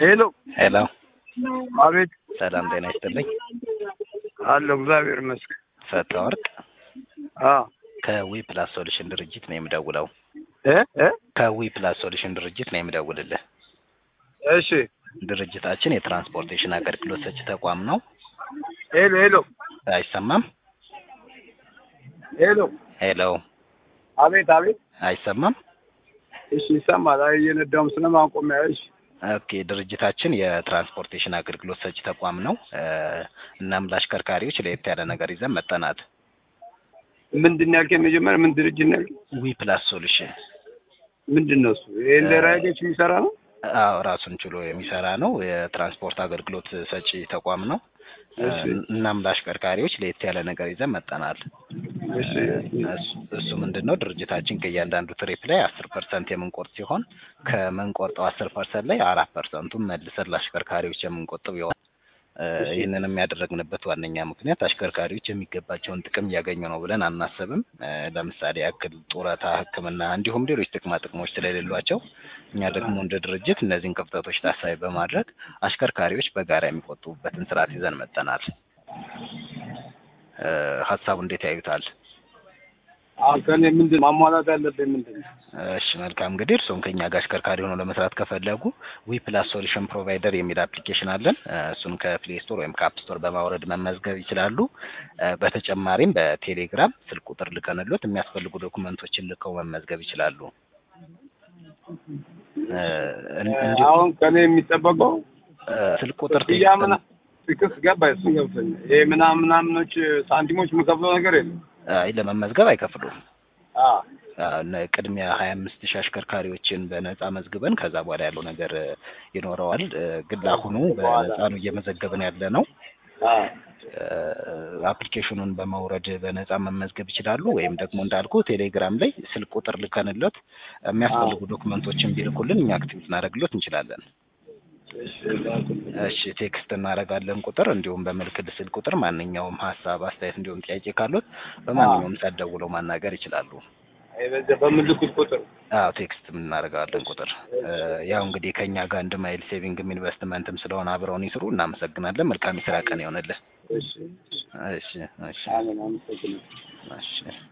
ሄሎ ሄሎ፣ አቤት ሰላም ጤና ይስጥልኝ። አለሁ እግዚአብሔር ይመስገን። ፈታ ወርቅ አ ከዊ ፕላስ ሶሉሽን ድርጅት ነው የምደውለው። እ እ ከዊ ፕላስ ሶሉሽን ድርጅት ነው የምደውልልህ። እሺ ድርጅታችን የትራንስፖርቴሽን አገልግሎት ሰጪ ተቋም ነው። ሄሎ ሄሎ አይሰማም? ሄሎ ሄሎ፣ አቤት አቤት አይሰማም? እሺ ይሰማል። አይ እየነዳሁም ስለማቆሚያ እሺ ኦኬ። ድርጅታችን የትራንስፖርቴሽን አገልግሎት ሰጪ ተቋም ነው። እ እናም ለአሽከርካሪዎች ለየት ያለ ነገር ይዘን መጠናል። ምንድን ነው ያልከኝ? መጀመሪያ ምን ድርጅት ነው ያልከኝ? ዊ ፕላስ ሶሉሽን ምንድን ነው እሱ? ይሄ እንደ ራይዶች የሚሰራ ነው? አዎ ራሱን ችሎ የሚሰራ ነው። የትራንስፖርት አገልግሎት ሰጪ ተቋም ነው። እሺ እናም ለአሽከርካሪዎች ለየት ያለ ነገር ይዘን መጠናል። እሺ እሱ- እሱ ምንድን ነው ድርጅታችን ከእያንዳንዱ ትሪፕ ላይ አስር ፐርሰንት የምንቆርጥ ሲሆን ከምንቆርጠው አስር ፐርሰንት ላይ አራት ፐርሰንቱን መልሰን ለአሽከርካሪዎች የምንቆጥብ ይሆናል። እ ይህንንም ያደረግንበት ዋነኛ ምክንያት አሽከርካሪዎች የሚገባቸውን ጥቅም እያገኙ ነው ብለን አናስብም። እ ለምሳሌ ያክል ጡረታ፣ ሕክምና እንዲሁም ሌሎች ጥቅማ ጥቅሞች ስለሌሏቸው እኛ ደግሞ እንደ ድርጅት እነዚህን ክፍተቶች ታሳቢ በማድረግ አሽከርካሪዎች በጋራ የሚቆጥቡበትን ስርዓት ይዘን መጠናል። እ ሀሳቡ እንዴት ያዩታል? አሁን ከእኔ ምንድን ማሟላት ያለብኝ ምንድን ነው? እሺ መልካም እንግዲህ እርስዎም ከኛ ጋር አሽከርካሪ ሆነው ለመስራት ከፈለጉ ዊ ፕላስ ሶሉሽን ፕሮቫይደር የሚል አፕሊኬሽን አለን። እ እሱን ከፕሌይ ስቶር ወይም ከአፕ ስቶር በማውረድ መመዝገብ ይችላሉ። እ በተጨማሪም በቴሌግራም ስልክ ቁጥር ልከንሎት የሚያስፈልጉ ዶኩመንቶችን ልከው መመዝገብ ይችላሉ። እ እን- እንዲሁ አሁን ከእኔ የሚጠበቀው እ ስልክ ቁጥር ክፍያ ምና ትክስ ገባ እሱ ገብቶኛል። ይሄ ምናምን ምናምኖች ሳንቲሞች የምከፍለው ነገር የለም። አይ ለመመዝገብ አይከፍሉም። አ አ፣ ነ- ቅድሚያ ሀያ አምስት ሺህ አሽከርካሪዎችን በነፃ መዝግበን ከዛ በኋላ ያለው ነገር እ ይኖረዋል። እ ግን ለአሁኑ በነፃ ነው እየመዘገብን ያለ ነው። አ እ አፕሊኬሽኑን በማውረድ በነፃ መመዝገብ ይችላሉ። ወይም ደግሞ እንዳልኩ ቴሌግራም ላይ ስልክ ቁጥር ልከንሎት የሚያስፈልጉ ዶክመንቶችን ቢልኩልን እኛ አክቲቭ እናደርግሎት እንችላለን። እሺ እሺ ቴክስት እናደርጋለን ቁጥር እንዲሁም በምልክት ስልክ ቁጥር ማንኛውም ሀሳብ፣ አስተያየት እንዲሁም ጥያቄ ካሉት በማንኛውም ሰዓት ደውለው ማናገር ይችላሉ። አይ በዚያ በምልኩት ቁጥር አዎ ቴክስት እናደርጋለን ቁጥር እ ያው እንግዲህ ከኛ ጋር አንድ ማይል ሴቪንግም ኢንቨስትመንትም ስለሆነ አብረውን ይስሩ። እናመሰግናለን። መልካም የስራ ቀን ይሆንልን። እሺ እሺ እሺ አሜን አመሰግናለሁ። እሺ